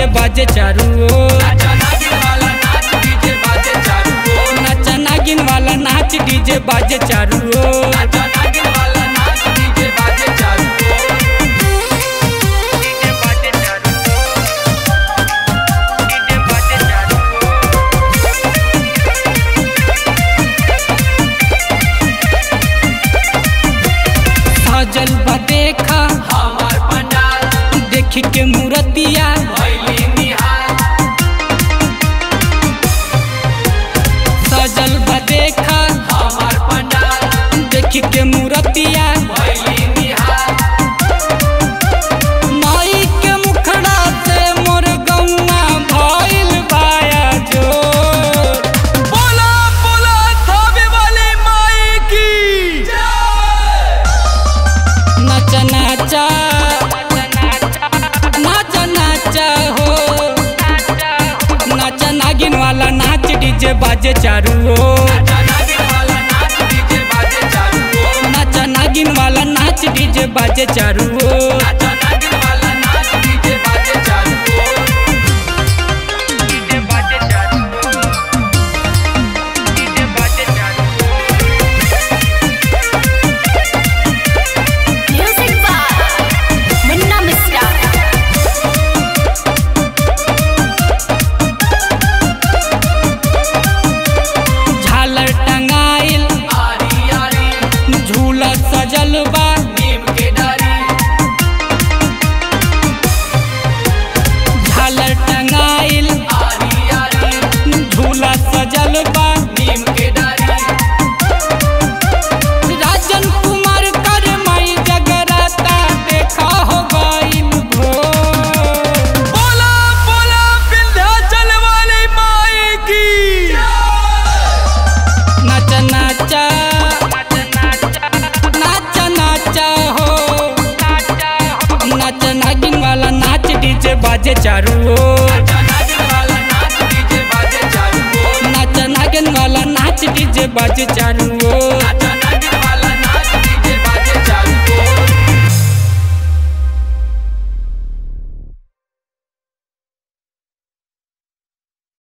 बाजे चारू ओर नाचा नागिन वाला नाच डीजे बाजे चारू ओर सजल बा देखा देख के मूर्तिया सजल बा देखा देख के मूर्तिया माई के मुखड़ा से मोर गौआ भइल बाया जो बोला बोला थावे वाली माई की नाचा नाचा नाचा नाचा हो नाचा नागिन वाला नाच डीजे बाजे चारू ओर नाचा नागिन वाला नाच डीजे बाजे चारू ओर Music by Munna Misra. झालर टंगाइल झूला सजल बा झालर टंगाइल झूला सजल बा राजन कुमार कर मई जगराता देखा हो गइल भोर बोला बोला विंध्याचल वाली माई की नाचा नाचा नाचा नाचा हो नाचा नागिन वाला नाच डीजे बाजे चारू ओर नाचा नागिन वाला नाच डीजे बाजे चारू